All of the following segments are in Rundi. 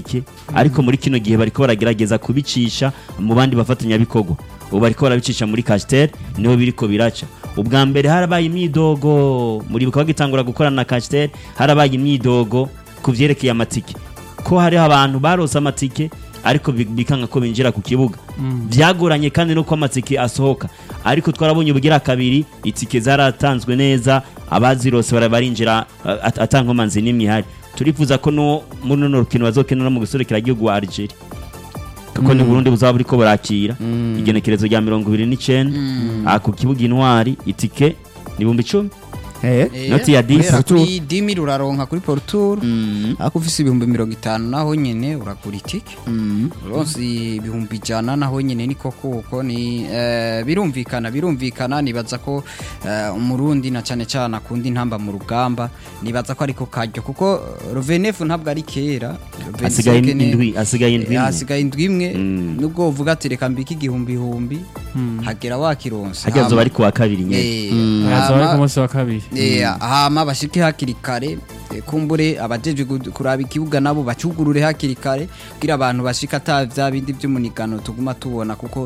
amatike ariko muri kino gihe bariko baragerageza kubicisha mu bandi bafatanyabikorwa ubu bariko barabicisha muri Castel niho biriko biraca ubwa mbere harabaye imyidogo muri bikaba gitangura gukorana na Castel harabaye imyidogo ku vyerekeye amatike ko hariho abantu barose amatike ariko bi- bikanga ko binjira ku kibuga byagoranye kandi nuko amatike asohoka ariko twarabonye ubugira kabiri itike zaratanzwe neza abazirose bara- barinjira uh, at- atankomanzi n'imwe ihari turifuza ko no muri runo rukino bazokenera mu gusorekera igihugu wa Algeria kuko ni Burundi buzaba buriko burakira igenekerezo rya mirongo ibiri n'icenda ah, ku kibuga intwari itike ni ibihumbi icumi Eh, Eh, Noti ya dix. guhera kuri dimi uraronka kuri poruturu mm, ariko ufise ibihumbi mirongo itanu naho nyene uragura itike mm. uronse ibihumbi ijana naho nyene niko kuko ni eh, birumvikana birumvikana nibaza ko eh, umurundi na cane cane akunda intamba mu rugamba nibaza ko ariko karyo kuko Rovenefu ntabwo ari kera asigaye 25 ne- indwi asigaye indwi Eh, imwe. hasigaye indwi imwe Mm. nubwo uvuga ati reka mbike igihumbi ihumbi hagera wakironse hajya zoba Hama- ari ku wa kabiri nyene Eh, hazoba ari hama- ku munsi wa kabiri Eh, hama bashike hakiri kare eh, kumbure abajeje gu- kuraba ikibuga nabo bacugurure hakiri kare kugira abantu bashika ata vya bindi vy'umunigano tuguma tubona kuko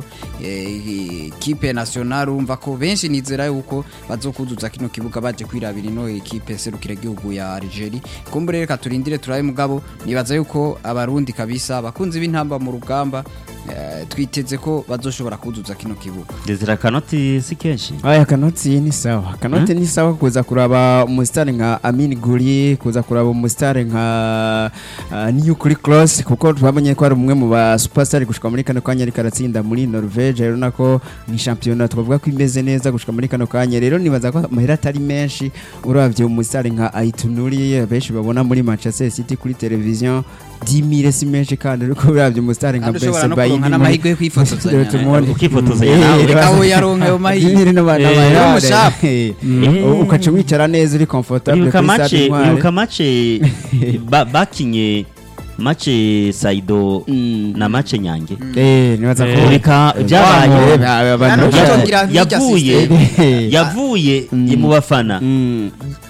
eh, kipe nationale urumva ko benshi nizera yuko bazokuzuza kino kibuga baje kwirabira ino ekipe serukira igihugu ya Algeria kumbure reka turindire turabe mugabo nibaza yuko abarundi kabisa abakunzi b'intamba mu rugamba eh, twiteze ko bazoshobora kuzuza kino kibuga Desire akanoti si kenshi Aya kanoti ni sawa kanoti ni sawa kuza kuraba umusitari nka Amin Guri kuza kuraba umusitari nka uh, New Kuri Cross kuko twamenye ko ari umwe mu ba superstar gushika muri kano kanya ariko aratsinda muri Norvege rero nako ni championnat twavuga ko imeze neza gushika muri kano kanya rero nibaza ko amahera atari menshi uravye umusitari nka Aitunuri benshi babona muri Manchester City kuri television 10000 si menshi kandi ariko uravye umusitari nka kandi ushobora Bense no Baini kuronka n'amahirwe yo kwifotozanya tumuone ukifotozanya nawe reka we yaronke ayo mahirwe. Nyiri n'abana Eh, bayare. n'umushapu. Eh, ukaca wicara neza uri comfortable uribuka kuri mace stade Intwari. uribuka mace ba- bakinye mace Saido Mm. na mace Nyange Eh, nibaza ko Eh. ureka Eh, byabaye ba- abantu Hano bashaka- ntitwongera nk'irya yavuye system. yavuye Mm. mu bafana Mm,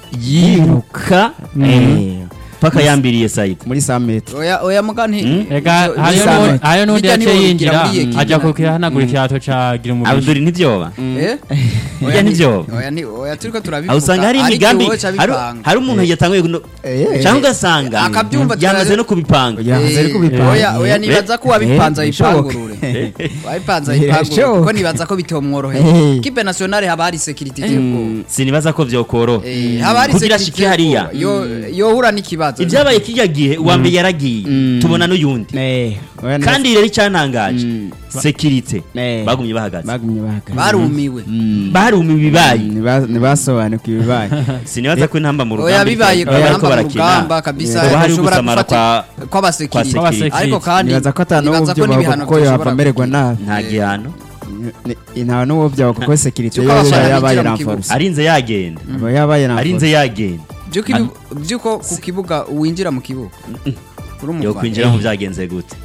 yiruka eh, paka yambiriye Saido muri 100 metres oya oya mugani Mm. Ega izo- hariyo izo- nu- hariyo n'undi hirya yaciye niho yinjira bigira muri ekipe. ajya kukihanagura ikirato ca gira umubiri Abdul ntibyoba Eh? Hirya Oya ni- nivyo. oya ni oya turiko turabivuga aho usanga hari ariko imigambi wowe ca hari bipanga. hari umuntu yatanguye kuno Eh. cyangwa ugasanga Akabyumva yamaze turazi- no kubipanga Oya, Yavuze ariko Eh, bipanga. oya oya nibaza ko wabipanze Eh, bishoboka. ayipangurure wabipanze Eh, ayipangurure bishoboka. kuko nibaza ko bitomworoheye Eh. kipe nationale haba hari security y'ubwoba sinibaza ko vyokoroha Eh, haba hari kugira security shike hariya y'ubwoba. Yo- yohura n'ikibazo ibyabaye kijya gihe uwa mbere yaragiye tubona n'uyundi Eh, oya, kandi rero icyantangaje Mm. sekirite Eh. bagumye bahagaze bagumye bahagaze barumiwe baruma ibibaye Mm, niba- nibasobanukiwe ibibaye sinibaza ko intamba mu oya rugamba bibaye iriko- bariko kuramba mu barakina. rugamba kabisa Hoba hari ushobora gusamara gufata kwa kw'abasekirite kwa sekirite. ariko kandi nibaza ko atanu nibaza ko byo n'ibihano kuko yava bishobora amererwa kugira. nabi nta gihano Ni- nta n'uwo byawe kuko sekirite Cyuko yo abafana yabaye binjira mu kibuga. renforce arinze yagenda aba yabaye arinze renforce yagenda byuko ibi- byuko ku kibuga winjira mu kibuga uri yo umufana kwinjira mu byagenze gute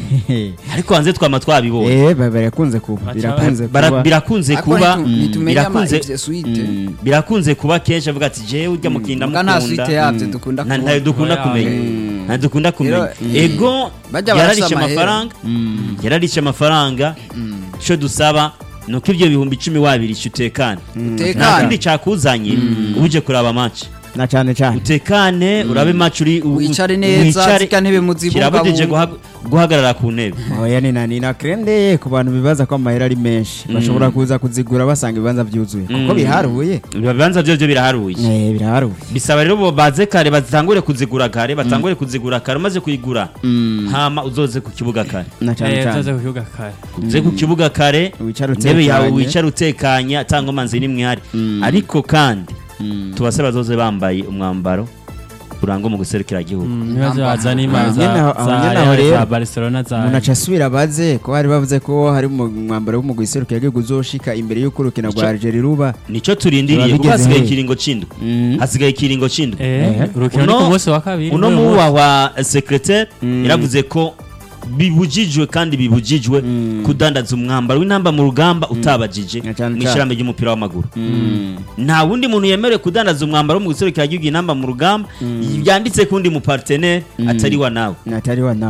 ariko hanze twama twabibonye eh ba- birakunze kuba birakunze Bara- kuba birakunze Ariko kuba nitu- nitumenya ama- birakunze ivyo suite Mm, birakunze kuba kenshi avuga ati jewe urya mukinda Muga nta suite mukunda yabyo dukunda nta kubona. ntayo dukunda Oya, kumenya mm. ntayo dukunda kumenya Rero, ego Bajya yararishe barasa amahera. amafaranga yararishe amafaranga icyo dusaba ni uko ibyo bihumbi icumi wabirisha utekane nta Utekane. kindi cyakuzanye uje kuraba match na cyane cyane utekane urabe match uri u- u- Wicare neza, wicare. zirya ntebe muzibungabunge. kirabujije guhag- guhagarara ku ntebe oya ni na ni na krende ku bantu bibaza ko amahera ari menshi bashobora kuza kuzigura basanga ibibanza byuzuye kuko Mm. biharuye ibibanza byo byo biraharuye eh biraharuye bisaba rero bo baze kare batangure kuzigura kare batangure kuzigura kare umaze kuyigura hama uzoze ku kibuga kare na cyane Eh, cyane uzaze ku kibuga kare uze ku kibuga kare Wicare intebe yawe utekanye. wicara utekanya cyangwa amazi n'imwe ihari ariko kandi tubase bazoze bambaye umwambaro urangwa mu guserukira igihugu nibaze bazana imana Aho nyene aho- aho za nyene aho Real, rero, za Barcelona za umuntu aca asubira abaze ko bari bavuze ko hari mu mwambaro w'umugwi iserukira igihugu uzoshika imbere y'uko urukino rwa Ico- Algeria ruba nicyo turindiriye Biba kuko bigeze hasigaye he? ikiringo c'indwi Mm. hasigaye ikiringo c'indwi eh urukino ni Uno- ku munsi wa kabiri uno n'uyu munsi. muwahwa secretaire yaravuze ko bibujijwe kandi bibujijwe kudandaza umwambaro w'intamba mu rugamba utabajije Na cane mu cane. ishyirahamwe ry'umupira w'amaguru nta wundi muntu yemerewe kudandaza umwambaro wo mu guserukira igihugu intamba mu rugamba yanditse ku wundi mupartenere atari wa nawe natari wa nawe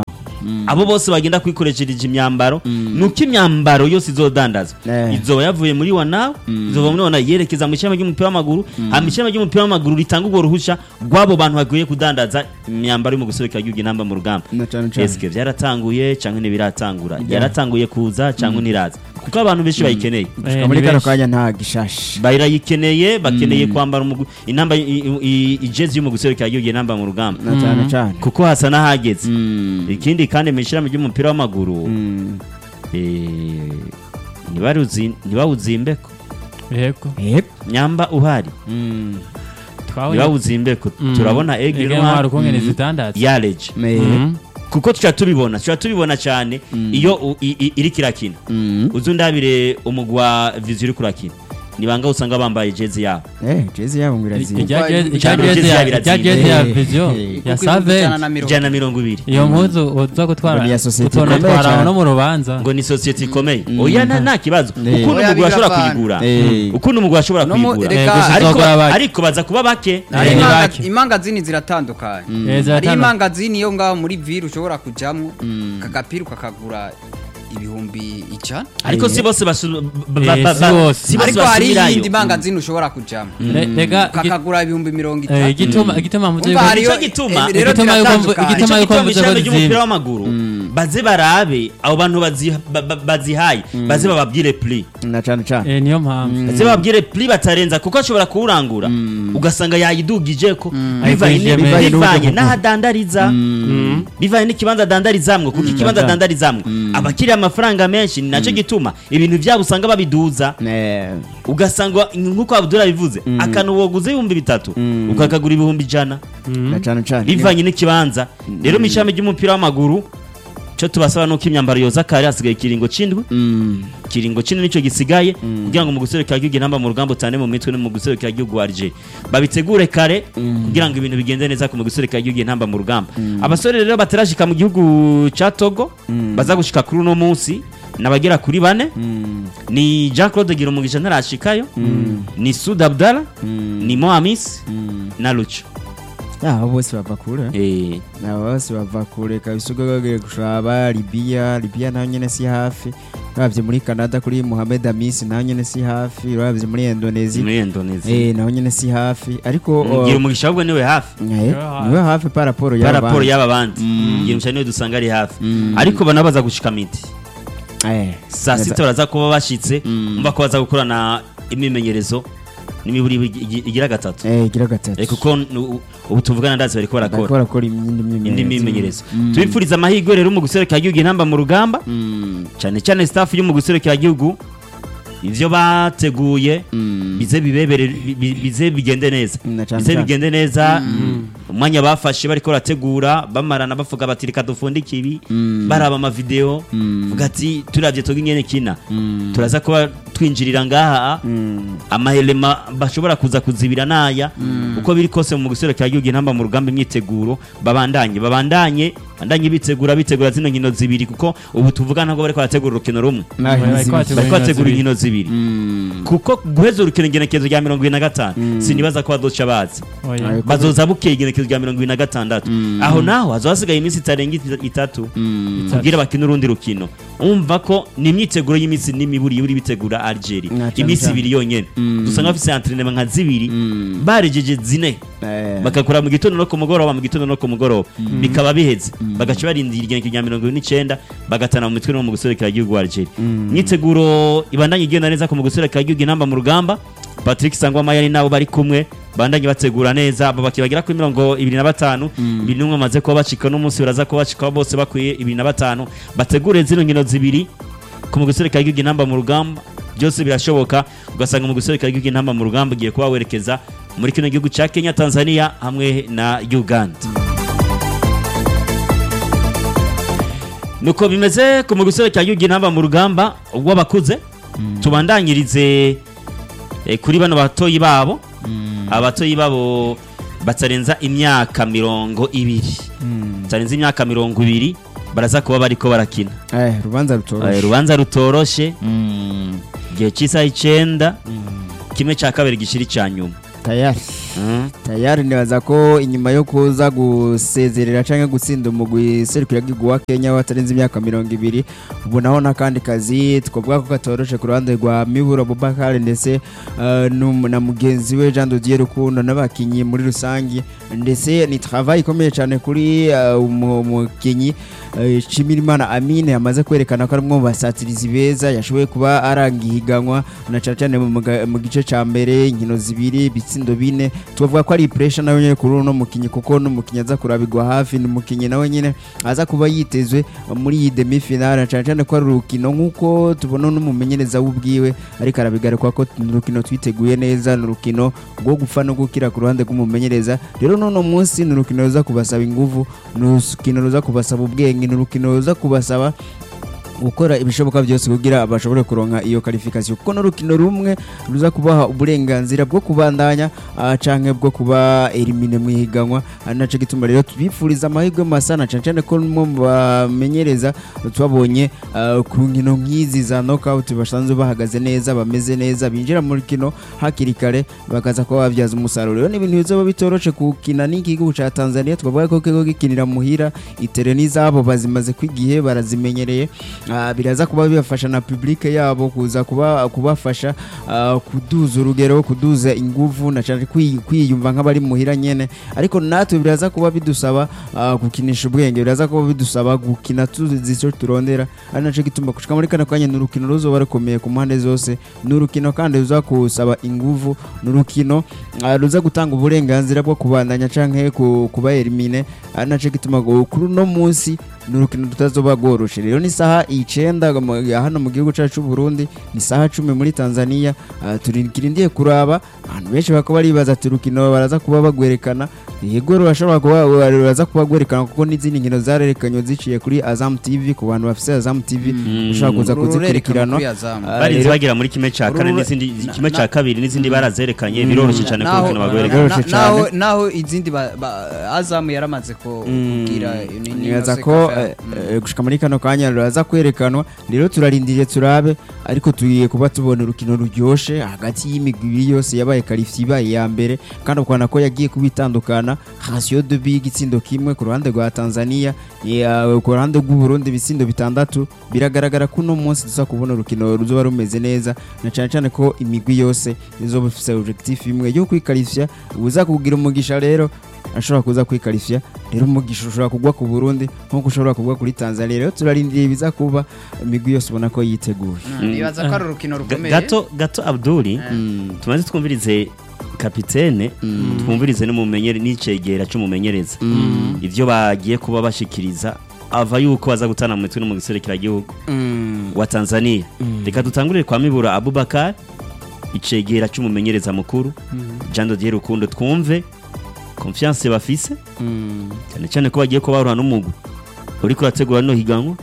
abo bose bagenda kwikoreshereje imyambaro nuko imyambaro yose izodandazwa Eh. izoba yavuye muri wanawe izova muri wanawe yerekeza mu ishami ry'umupira w'amaguru hama ishami ry'umupira w'amaguru ritanga urwo ruhusha rw'abo bantu bagiye kudandaza imyambaro yo mu gusobeka igihugu inamba mu rugamba Na cane cane. eske byaratanguye cyangwa ntibiratangura yaratanguye kuza cyangwa ntiraza kuko abantu benshi bayikeneye Eh, muri ni kano benshi. kanya nta gishashe barayikeneye bakeneye kwambara umugu- inamba i- i- i- ijezi yo mu gusobeka igihugu inamba mu rugamba na cane cane kuko hasa n'ahageze Mm. ikindi kandi mu ishami ry'umupira w'amaguru Mm. eh, ntibaruzi- ntibawuzimbeko yego Yep. nyamba uhari Mm. twabonye ntibawuzimbeko Mm. turabona Ege egiri ntwaro ukungene zitandaza yareje Me- Mhm. kuko tuca tubibona tuca tubibona cyane iyo u- i- i- iriko irakina Mm. uzi undabire umugwi wa vizi uriko urakina ni banga usanga bambaye jezi yabo Eh, jezi yabo ngo irazimba. Irya jezi- irya Ijana jezi jezi ya- ya irya jezi ya Eh, viziyo eh. ya Kuko ibihumbi save ijana na mirongo ijana na mirongo ibiri iyo mpuzu uza gutwara Ngo ni iya sosiyete utonda ikomeye twara cyane. no mu rubanza ngo ni sosiyete ikomeye oya nta nta kibazo Eh. ukuntu Oya, umugwi ashobora biravana. kuyigura Eh. ukuntu umugwi ashobora No mu- kuyigura reka- Eh, gusa ariko izogura bake. ariko baza kuba bake Hari Eh, imanga- bake. imangazini ziratandukanye Eh, hari ziratandukanye. imangazini yo ngaho muri vire ushobora kujamwo kagapira ukakagura ibihumbi ijana ariko si bose basu- ba- ba- Eh, ba- si ba- bose. si bose ariko hari basubirayo. iyindi mangazini ushobora kujamwo Le- rega igi- ukakagura ibihumbi mirongo eh, itatu igituma igituma mvuze Umva yuko- hariyo Nicyo gituma- eh, rero igituma yuko mvu- ziratandukanye. igituma Nicyo yuko gituma mvuze ishami ko ry'umupira zizimba. w'amaguru baze barabe abo bantu bazi- ba- ba- bazihaye baze bababwire pli na cane cane Eh, niyo mpamvu baze bababwire pli batarenza kuko ashobora kuwurangura ugasanga yayidugije ko bivanye Ayivunjiyemo. ni- bivanye Ayivunjiyemo. n'ahadandariza bivanye n'ikibanza adandarizamwo kuko ikibanza Cyane. adandarizamwo abakiriye amafaranga menshi ni nacyo gituma ibintu byabo usanga babiduza Eh, ugasanga nk'uko abdura bivuze akantu woguze ibihumbi bitatu ukakagura ibihumbi ijana na cane cane bivanye n'ikibanza rero mu ishami ry'umupira w'amaguru cyo tubasaba nuko imyambaro yoza kare hasigaye ikiringo c'indwi Mm. ikiringo c'indwi nico gisigaye kugira ngo mu guserukira igihugu inamba mu rugamba utane mu mitwe no mu guserukira igihugu wa Alger babitegure kare kugira ngo ibintu bigende neza ku mu guserukira igihugu inamba mu rugamba abasore rero batarashika mu gihugu ca Togo baza gushika kuri uno munsi nabagera kuri bane Mm. ni Jean Claude Girumugisha ntarashikayo ni Sud Abdallah ni Mohamis na Lucho Ah, abo bose bava kure eh abo bose bava kure kabisa ugagiye gushaba Libya Libya naho nyene si hafi uravye muri Canada kuri Mohamed Amis naho nyene si hafi uravye muri Indonesia muri Indonesia eh naho nyene si hafi ariko uh, gira umugisha ahubwo niwe hafi eh, niwe hafi par rapport ya ya raporo y'aba bandi gira umugisha niwe dusanga ari hafi Mm. ariko banabaza gushika midi eh saa sita baraza kuba bashitse umva ko baza gukorana imimenyerezo n'imiburi igi- igira gatatu eh gira gatatu Eh, kuko nu- ubu tuvugana ndazi bariko bariko barakora barakora indi indi myimenyerezo mimenyerezo tubifuriza amahirwe rero mu guserukira igihugu intamba mu rugamba Mm. cyane cyane staff yo mu guserukira igihugu ivyo bateguye Mm. bize bibebere bi- bi- bize bigende neza Na cane bize cane. bigende neza umwanya bafashe bariko barategura bamarana bavuga bati reka dufundike ibi Mm. baraba amavideo Mm. vuga ati turavye toga ingene kina Mm. turaza kuba twinjirira ngaha Mm. amahelema bashobora kuza kuzibira naya uko biri kose mu guserukira igihugu intamba mu rugamba imyiteguro babandanye babandanye bandanye bitegura bitegura zino nkino zibiri kuko ubu tuvuga ntabwo bariko barategura urukino rumwe Naho Bariko izi- bategura bariko inkino bategura zibiri. inkino zibiri Mm. kuko guheza urukino igenekerezo rya mirongo ibiri na gatanu Mm. sinibaza ko bazoca bazi Oya. Ariko- bazoza bukeye igenekerezo rya mirongo ibiri na gatandatu Mm. aho naho hazoba hasigaye iminsi itarenga it- itatu Mm. kugira bakine urundi rukino umva ko ni imyiteguro y'iminsi n'imiburi yuri bitegura Algeria Na cane iminsi cane. ibiri yonyene Mm. dusanga bafise entraînement nka zibiri Mm. barejeje zine Eh. bagakora mu gitondo no ku mugoroba mu gitondo no ku mugoroba bikaba biheze bagaca barindira igenekerezo rya mirongo ibiri n'icenda bagatana mu mitwe no mu guserekera igihugu wa Algeria imyiteguro ibandanye igenda neza ku mu guserekera igihugu inamba mu rugamba Patrick Sangwa Mayari nabo bari kumwe bandanye bategura neza abo bakibagera kuri mirongo ibiri na batanu ibiri n'umwe bamaze kuba bacika n'umunsi baraza kuba bacika bose bakwiye ibiri na batanu bategure zino nkino zibiri ku mu guserekera igihugu inamba mu rugamba byose birashoboka ugasanga mu guserekera igihugu inamba mu rugamba ugiye kuba werekeza muri kino gihugu cya Kenya Tanzania hamwe na Uganda nuko bimeze ku mu guserekera igihugu inamba mu rugamba w'abakuze tubandanyirize eh, kuri bano batoyi babo abatoyi babo batarenza imyaka mirongo ibiri batarenza imyaka mirongo ibiri baraza kuba bariko barakina Eh, rubanza Eh, rutoroshe urubanza rutoroshe Mm. igihe cy'isaha icenda kimwe cya kabiri gishira icya nyuma tayari Mm. tayari nibaza ko inyuma yo kuza gusezerera cyangwa gutsinda umugwi serukiragihugu wa Kenya watarenze imyaka mirongo ibiri ubu naho n'akandi kazi twavuga ko katoroshe ku ruhande rwa Miburo Abubakar ndetse eh, n'um- na mugenzi we Jean Dodier Rukundo n'abakinyi muri rusange ndetse ni travail ikomeye cyane kuri eh, umu- umukinyi eh, Nshimirimana Amine yamaze kwerekana ko ari umwe mu basatirizi beza yashoboye kuba aranga ihiganwa na cyane cyane mu muga- mu gice cya mbere inkino zibiri ibitsindo bine tubavuga ko ari pressure nawe nyine kuri uno mukinyi kuko n'umukinyi aza kurabigwa hafi ni umukinyi nawe nyine aza kuba yitezwe muri iyi demi finale cyane cyane ko ari urukino nk'uko tubona n'umumenyereza w'ubwiwe ariko arabigaruka ko ni urukino twiteguye neza ni urukino rwo gupfa no gukira ku ruhande rw'umumenyereza rero n'uno munsi ni urukino ruza kubasaba ingufu ni urukino ruza kubasaba ubwenge ni urukino ruza kubasaba gukora ibishoboka byose kugira bashobore kuronka iyo qualification kuko n'urukino rumwe ruza kubaha uburenganzira bwo kubandanya ah, canke bwo kuba elimine mu ihiganwa ari naco gituma rero tubifuriza amahirwe masa na cane cane ko umwe mu bamenyereza twabonye ah, ku nkino nk'izi za knockout basanzwe bahagaze neza bameze neza binjira mu rukino hakiri kare bakaza kuba babyaza umusaruro rero ni ibintu bizoba bitoroshe gukina n'igihugu ca Tanzania twavuga ko kiko gikinira muhira itere n'izabo bazimaze kwigihe barazimenyereye Ah, biraza kuba bibafasha na publike yabo kuza kuba kubafasha ah, kuduza urugero kuduza inguvu na cyane kwi- kwiyumva nk'abari muhira nyene ariko natwe biraza kuba bidusaba ah, gukinisha ubwenge biraza kuba bidusaba gukina tuzi icyo turondera ari naco gituma gushika muri kano kanya ni urukino ruzoba rukomeye ku mpande zose ni urukino kandi ruza kusaba inguvu ni urukino ah, ruza gutanga uburenganzira bwo kubandanya canke ku- kuba elimine ari naco gituma ngo kuri uno munsi ni urukino rutazoba rworoshe rero ni isaha icenda mu- ya hano mu gihugu cyacu cy'u Burundi ni isaha cumi muri Tanzania Ah, turindiye kuraba abantu benshi bakaba baribaza ati urukino baraza kuba bagwerekana yego rurashobora kuba baraza kuba gwerekana kuko n'izindi nkino zarerekanywe ziciye kuri Azam TV ku bantu bafite Azam TV ushobora kuza Uru rurerekana kuzikurikirana kuri Azamu. Ah, bari rero- bagera muri kimwe cya kane Uru- n'izindi na- kimwe na- cya kabiri n'izindi barazerekanye biroroshye cyane ko Naho- urukino bagwereka na- Biroroshye na- naho- cyane. naho izindi ba- ba- azamu yaramaze ko kubwira ni- ni- nibaza ni- ko Sekafa. eh, eh, gushika muri kano kanya ruraza kwerekanwa rero turarindiriye turabe ariko tugiye kuba tubona urukino ruryoshe hagati y'imigwi ibiri yose yabaye karifi ibaye iya mbere kandi ukabona ko yagiye kuba itandukana ratio de bi igitsindo kimwe ku ruhande rwa Tanzania ya- ku ruhande rw'u Burundi ibitsindo bitandatu biragaragara ko uno munsi tuza kubona urukino ruzoba rumeze neza na cyane cyane ko imigwi yose izoba ifite objectif imwe yo kwikarifya uza kugira umugisha rero ashobora kuza kwikarifya rero umugisha ushobora kugwa ku Burundi nk'uko ushobora kugwa kuri Tanzania rero turarindiriye ibiza kuba imigwi yose ubona ko yiteguye Mm, nibaza ko ari urukino Ga- rukomeye gato gato abduli tumaze twumvirize kapitene twumvirize n'umumenyere n'icegera cy'umumenyereza ibyo bagiye kuba bashikiriza ava yuko baza gutana mu mitwe no mu gihugu wa Tanzania reka dutangurire kwa Mibura Abubakar icegera cy'umumenyereza mukuru Jean Dodier Rukundo twumve confiance bafise cyane cyane ko bagiye kuba baruha n'umugwi uri kurategura no higanwa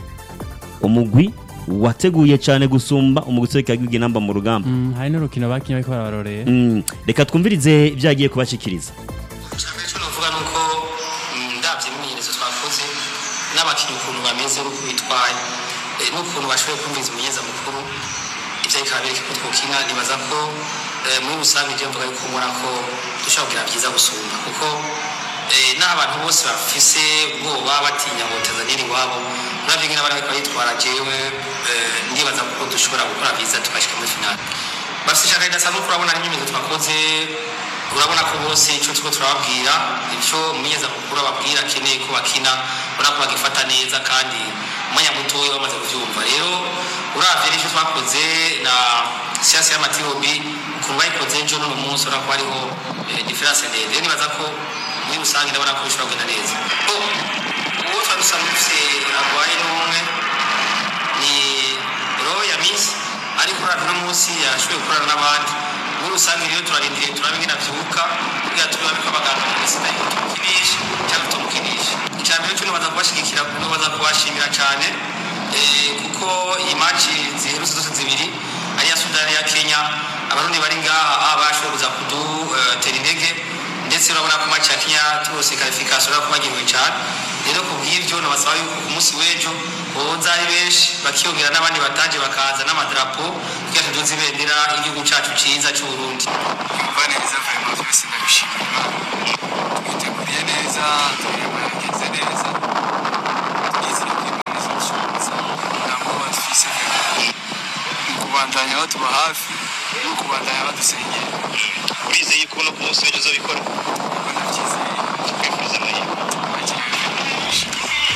umugwi wateguye cyane gusumba umugwi userukira namba mu rugamba Mm, hari n'urukino bakinye bariko barabarorera Mm, reka twumvirize ibyo yagiye kubashikiriza icyambere cyo navuga ni uko mm, ndabye imyimenyerezo twakoze n'abakinnyi ukuntu bameze n'uko bitwaye eh, n'ukuntu bashoboye kumviriza umumenyereza mukuru ibyo bikaba bereka ko twokina nibaza ko eh, muri rusange ibyo mvuga yuko mbona ko dushobora kugira byiza gusumba kuko eh, n'aho abantu bose bafise ubwoba batinya ngo tanzania iri iwabo uravye ngene abari bariko baritwara jewe eh, ndibaza ko dushobora gukora byiza tugashika muri finale bafite ishaka ridasanzwe kuko urabona n'imyimenyerezo twakoze urabona ko bose icyo turiko turababwira icyo umumenyeza mukuru ababwira akeneye ko bakina urabona ko bagifata neza kandi umwanya mutoya bamaze kubyumva rero uravye n'icyo twakoze na siyansi y'amatirobi ukuntu bayikoze ejo n'uno munsi urabona ko hariho eh, diferanse ndende rero nibaza ko muri rusange ndabona ko bishobora kugenda neza ko uwo twari dusanzwe dufise agwaye n'umwe ni roho ya misi ariko uravye uno munsi yashoboye gukorana n'abandi muri rusange rero turarindiriye turabe ingene avyuka kugira turabe ko abaganga mu isi nayo tumukinisha cyangwa tumukinisha icya mbere cyo nibaza kubashigikira nibaza kubashimira cyane eh, kuko iyi maci ziherutse zose zibiri ari iya sudani ya kenya abarundi bari ngaha ah, bashoboye kuza kudutera intege ndetse ndetse urabona ko match ya Kenya rwose qualification urabona ko bagiriwe cyane rero ku bw'ibyo nabasaba yuko ku munsi w'ejo boza ari benshi bakiyongera n'abandi bataje bakaza n'amadarapo kugira tuduze ibendera igihugu cyacu cyiza cy'u Burundi yumva neza vraiment byose ndabishimira twiteguriye neza tuyamageze neza twizeye ko imana izadushoboza nta mwoba dufise mu kubandanya batuba hafi no kubandanya badusengera urizeye ko no ku munsi w'ejo uzabikora kuko ndabyizeye twifuza amahirwe bagira benshi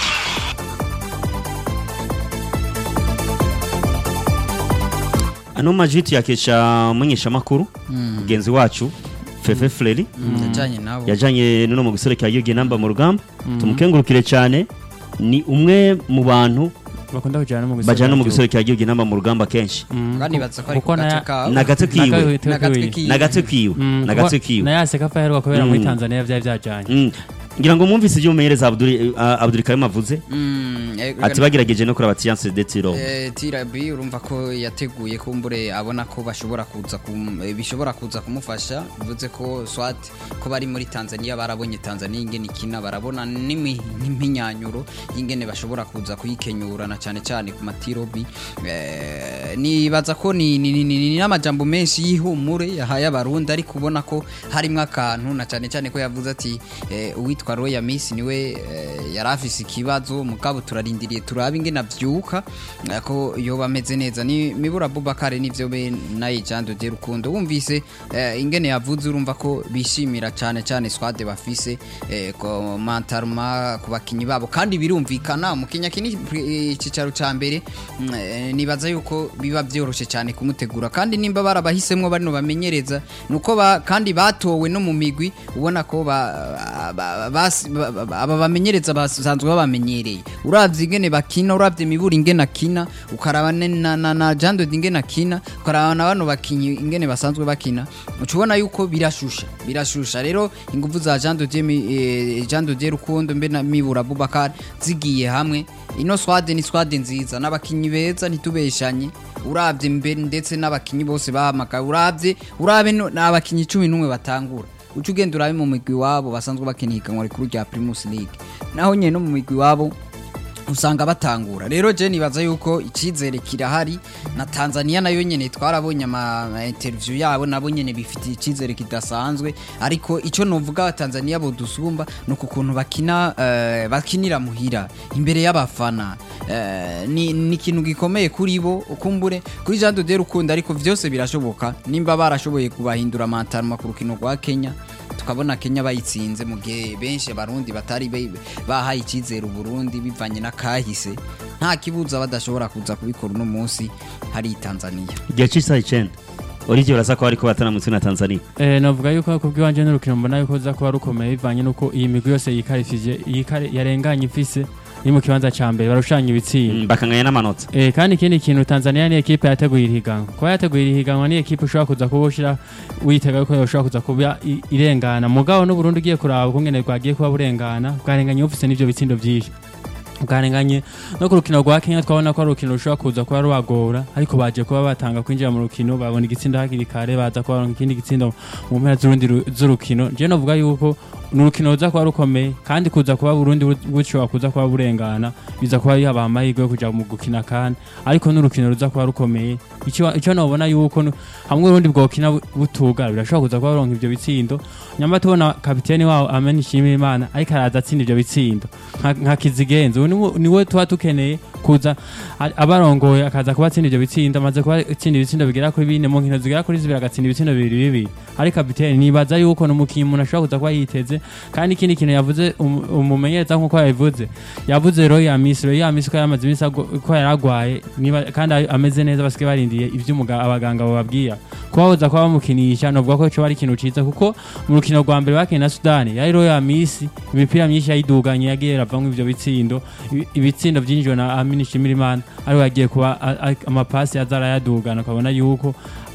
ano majwi tuyakesha munyesha makuru mugenzi wacu Fefe Fleri yajyanye nabo yajanye nuno mu guserekera yugi namba mu rugamba tumukengurukire cyane ni umwe mu bantu bakunda kujyana no mu bajana mu gihugu. guserekera yugi namba mu rugamba kenshi kandi batsa ko ari kuko ku gace na- kawe na gace kiwe n'agatwe kiwe na gace kiwe Mm, na kuko gace kiwe na yase kafa yaheruka kubera muri Mm. Tanzania byari byajyanye Mm. ngira ngo mwumvise ibyo umumenyereza Abdul Abdul Karim avuze Mm, eh, ati bagerageje no kuraba Tiance de Tiro Eh, tirabi urumva ko yateguye kumbure abona ko bashobora kuza kum- eh, bishobora kuza kumufasha bivuze ko swat ko bari muri Tanzania barabonye Tanzania ingene ikina barabona n'imi- n'iminyanyuro y'ingene bashobora kuza kuyikenyura na cyane cyane ku matirobi eh, nibaza ko ni ni- ni- ni- ni n'amajambo menshi y'ihumure yahaye abarundi ariko ubona ko harimo akantu na cyane cyane ko yavuze ati eh, uwitwa Roya Miss niwe eh, yari afise ikibazo mugabo turarindiriye turabe ingene avyuka eh, ko yoba ameze neza ni mibura Bubakare nivyo be naye Jando de Rukundo wumvise eh, ingene yavuze urumva ko bishimira cyane cyane squad bafise eh, ko mantarma ku bakinyi babo kandi birumvikana mu Kenya kini icicaro ca mbere mm, eh, nibaza yuko biba byoroshe cyane kumutegura kandi nimba barabahisemwo bano bamenyereza nuko ba, kandi batowe no mu migwi ubona ko ba, ba, bas- ba, ba, aba bamenyereza basanzwe babamenyereye uravye ingene bakina uravye mibura ingene akina ukaraba ne- na, na, na Jando ingene akina ukaraba na bano bakinyi ingene basanzwe bakina ucubona yuko birashusha birashusha rero ingufu za Jando de eh, Jando de Rukundo mbe na mibura Bubakar zigiye hamwe ino swade ni swade nziza n'abakinyi beza ntitubeshanye uravye mbere ndetse n'abakinyi bose bahamagaye uravye urabe no- n'abakinyi cumi n'umwe batangura uca ugenda urabe mu migwi wabo basanzwe bakina ihiganwa rikuru rya Primus League naho nyene no mu migwi wabo usanga batangura rero je nibaza yuko icyizere kirahari na Tanzania nayo nyene twarabonye ama ama interview yabo nabo nyene bifitiye icyizere kidasanzwe ariko ico novuga Tanzania bo dusumba no kukuntu bakina eh, bakinira muhira imbere y'abafana eh, ni ni ikintu gikomeye kuri bo ukumbure kuri Jean de Rukundo ariko vyose birashoboka nimba barashoboye kubahindura amantaruma ku rukino rwa Kenya tukabona Kenya bayitsinze mu gihe benshi abarundi batari be- bahaye icyizere uburundi bivanye na kahise nta kibuza badashobora kuza kubikora uno munsi hari i Tanzania igihe cy'isaha icyenda Olivier urasa ko ariko bataramutse na Tanzania Eh, navuga yuko ku bw'iwanje n'urukino mbona yuko za kuba rukomeye bivanye nuko iyi migwi yose yikarifije yikare- yarenganye ifise iri mu kibanza ca mbere barushanya ibitsinda Mm, bakanganya n'amanota Eh, kandi ikindi kintu Tanzania ni ekipe yateguye irihiganwa kuba yateguye irihiganwa ni ekipe ushobora kuza kuba ushira witega yuko yoshobora kuza kuba i- irengana mugabo n'uburundi ugiye kuraba ukungene rwagiye kuba burengana bwarenganye bufise n'ivyo bitsindo vyinshi bwarenganye no ku rukino rwa Kenya twabona ko ari urukino rushobora kuza kuba rubagora ariko baje kuba batanga kwinjira mu rukino babona igitsindo hakiri kare baza kuba baronka ikindi gitsindo mu mpera z'urundi ru- z'urukino je novuga yuko ni urukino ruza kuba rukomeye kandi kuza kuba Burundi bu- bushobora kuza kuba burengana biza kuba bihabaha amahirwe yo kuja mu gukina kandi ariko n'urukino ruza kuba rukomeye icyo icyo nobona yuko nu- hamwe urundi bwokina bu- butugara birashobora kuza kuba baronka ivyo bitsindo nyamba tubona kapiteni wabo amena ishimira imana ariko araza atsinda ivyo bitsindo nka nka kizigenza ubu niwe- niwe tuba dukeneye kuza a- abarongoye akaza kuba atsinda ivyo bitsindo amaze kuba atsinda ibitsindo bigera kuri bine mu nkino zigera kuri zibiri agatsinda ibitsindo bibiri bibiri ariko kapiteni nibaza yuko ni umukinnyi umuntu ashobora kuza kuba yiteze kandi ikindi kintu yavuze um- umumenyereza nk'uko yabivuze yavuze roya misi roya misi ko yamaze iminsi ago- ko yari agwaye niba- kandi a- ameze neza basigaye barindiye ivyo umuga- abaganga bababwira kuba baza kuba bamukinisha novuga ko coba ari ikintu ciza kuko mu rukino rwa mbere bakiye na sudani yari roya misi imipira myinshi yayiduganye yagiye iravamwo ivyo bitsindo Ibi- ibitsindo vyinjijwe na amini shimirimana ariwe yagiye kuba a- a- amapasi aza arayadugana ukabona yuko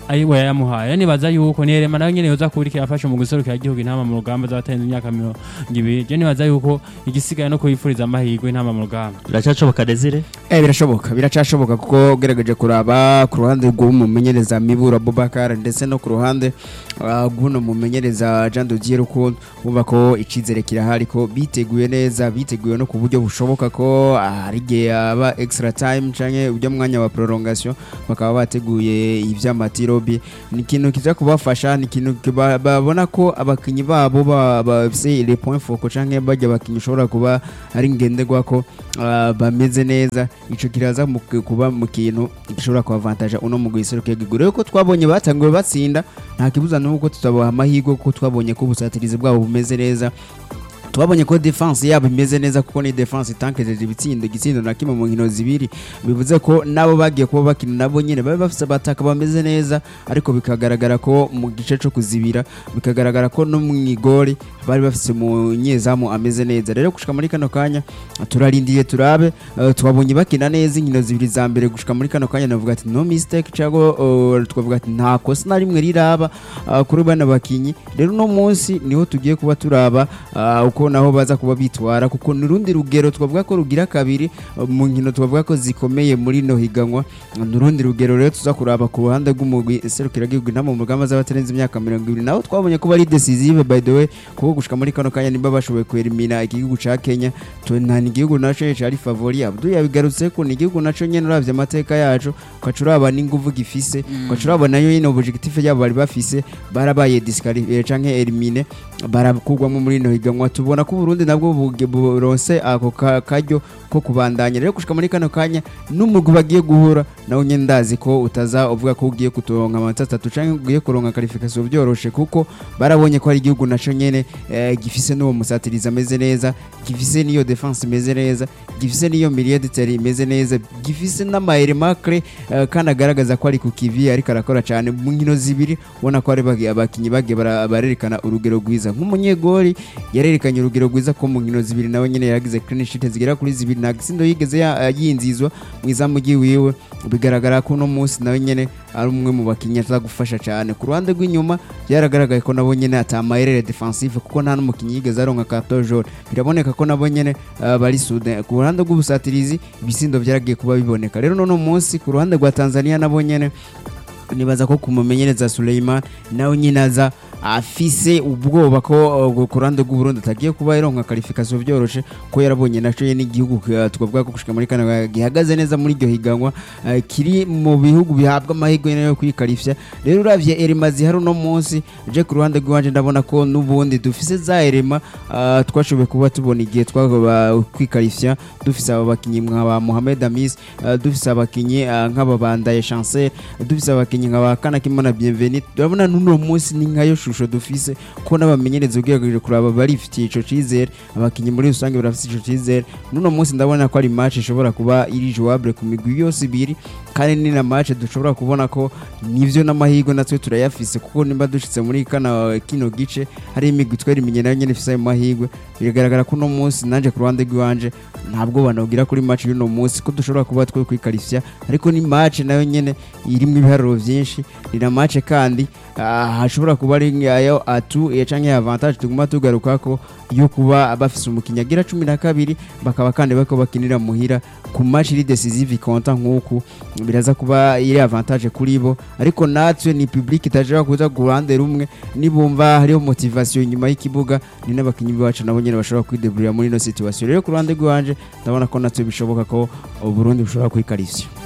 ayiwe yamuhaye rero nibaza yuko ni Elema nawe nyene yoza kurikira afashe mu guserukira igihugu intama mu rugamba z'abatenze imyaka mirongo ibiri je nibaza yuko igisigaye no kuyifuriza amahirwe intama mu rugamba biracyacoboka Desire Eh birashoboka biracashoboka kuko ugerageje kuraba ku ruhande rw'umumenyereza Mibura Bubakar ndetse no ku ruhande ah, rw'uno mumenyereza Jean de Dieu Rukundo bumva ko icizere kirahari ko biteguye neza biteguye no ku buryo bushoboka ko ah, hari igihe aba extra time canke ujya mwanya wa prolongation bakaba bateguye ivy'amatirobi ni ikintu kiza kubafasha ni ikintu kiba- babona ko abakinyi babo ba- bafise les points focaux canke bajya abakinyi ushobora kuba ari ngenderwa ko ah, bameze neza ico kiraza mu- kuba mu kintu gishobora kubavantaja uno mu guiseruka igihugu rero ko twabonye batanguye batsinda nta kibuza nuko tutabaha amahirwe kuko twabonye ko ubusatirizi bwabo bumeze neza twabonye ko defense yabo imeze neza kuko ni defense itankejeje ibitsindo igitsindo na kimwe mu nkino zibiri bivuze ko nabo bagiye kuba bakina nabo nyine bari bafise abataka bameze neza ariko bikagaragara ko mu gice cyo kuzibira bikagaragara ko no mu igori bari bafise mu nyezamu ameze neza rero gushika muri kano kanya turarindiye turabe eh, twabonye bakina neza inkino zibiri za mbere gushika muri kano kanya navuga ati no mistake cyangwa eh, twavuga ati nta kosa na rimwe riraba ah, kuri bana bakinyi rero uno munsi niho tugiye kuba turaba ah, uko naho baza kuba bitwara kuko ni urundi rugero twavuga ko rugira kabiri ah, mu nkino twavuga ko zikomeye muri no higanwa ni urundi rugero rero tuza kuraba ku ruhande rw'umugwi serukiragihugu inama mu rugamba z'abatarenze imyaka mirongo ibiri naho twabonye ko bari decisive by the way kuko gushika muri kano kanya nimba bashoboye kwerimina igihugu ca Kenya tu- nta ni igihugu naco cari favori Abdul yabigarutse ko ni igihugu naco nyene uravye amateka yacu ukaca uraba n'inguvu gifise ukaca uraba nayo nyene objectif yabo bari bafise barabaye disqualifié canke elimine barakugwamo muri no higanwa tubona ko Burundi nabwo buge- buronse ako ka- karyo ko kubandanya rero gushika muri kano kanya n'umugwi bagiye guhura nawe nyene ndazi ko utaza uvuga ko ugiye kutoronka amanota atatu canke ugiye kuronka qualification byoroshe kuko barabonye ko ari igihugu naco nyene eh, gifise n'uwo musatirizi ameze neza gifise n'iyo defense imeze neza gifise n'iyo milieu de terrain imeze neza gifise n'amaere macre eh, kandi agaragaza ko ari ku kivi ariko arakora cyane mu nkino zibiri ubona ko ari bagi- abakinyi bagiye bara- barerekana urugero rwiza nk'umunyegori yarerekanye urugero rwiza ko mu nkino zibiri nawe nyene yaragize clean sheet zigera kuri zibiri nta gisindo yigeze ya- yinzizwa mu izamu ryiwiwe bigaragara ko uno munsi nawe nyene ari umwe mu bakinnyi aza gufasha cyane ku ruhande rw'inyuma byaragaragaye ko nabo nyene atamayerere defensive kuko nta n'umukinnyi yigeze aronka carton jaune biraboneka ko nabo nyene uh, bari sude ku ruhande rw'ubusatirizi ibisindo byaragiye kuba biboneka rero none munsi ku ruhande rwa Tanzania nabo nyene nibaza ko kumumenyereza Suleiman nawe nyine aza afise ubwoba ko uh, ku ruhande rw'uburundi atagiye kuba yaronka qualification byoroshe ko yarabonye naco ye n'igihugu uh, twavuga ko gushika muri kano gihagaze neza muri iryo higanwa uh, kiri mu bihugu bihabwa amahirwe yo kwikarifya rero uravye erema zihari uno munsi je ku ruhande rw'iwanje ndabona ko n'ubundi dufise za erema uh, twashoboye kuba tubona igihe twagaba kwikarifya dufise aba bakinyi nka ba Mohamed Amis uh, dufise abakinyi uh, nk'aba bandaye Chancel dufise abakinyi nka ba Kanakimana Bienvenue turabona n'uno munsi ni nkayo shusho dufise ko n'abamenyereza ugerageje kuraba barifitiye ico cizere abakinyi muri rusange barafise ico cizere n'uno munsi ndabona ko ari match ishobora kuba iri jouable ku migwi yose ibiri kandi ni na match dushobora kubona ko nivyo n'amahirwe natwe turayafise kuko nimba dushitse muri kana kino gice hari imigwi twerimenye nayo nyene ifise ayo mahirwe biragaragara ko uno munsi nanje ku ruhande rw'iwanje ntabwo banogira kuri match y'uno munsi ko dushobora kuba twe kwikarifya ariko ni match nayo nyene irimo ibiharuro vyinshi ni na match kandi ah, hashobora kuba ari ayo atu eh, canke avantage tuguma tugaruka ko yo kuba bafise umukinnyi agira cumi na kabiri bakaba kandi bako bakinira muhira ku match iri decisive konta nk'uku biraza kuba iri avantage kuri bo ariko natwe ni public itajya kuza ku ruhande rumwe nibumva hariho motivation inyuma y'ikibuga ni n'abakinnyi bacu nabo nyine bashobora kwideburira muri ino situation rero ku ruhande rw'iwanje ndabona ko natwe bishoboka ko Uburundi bushobora kwikarishya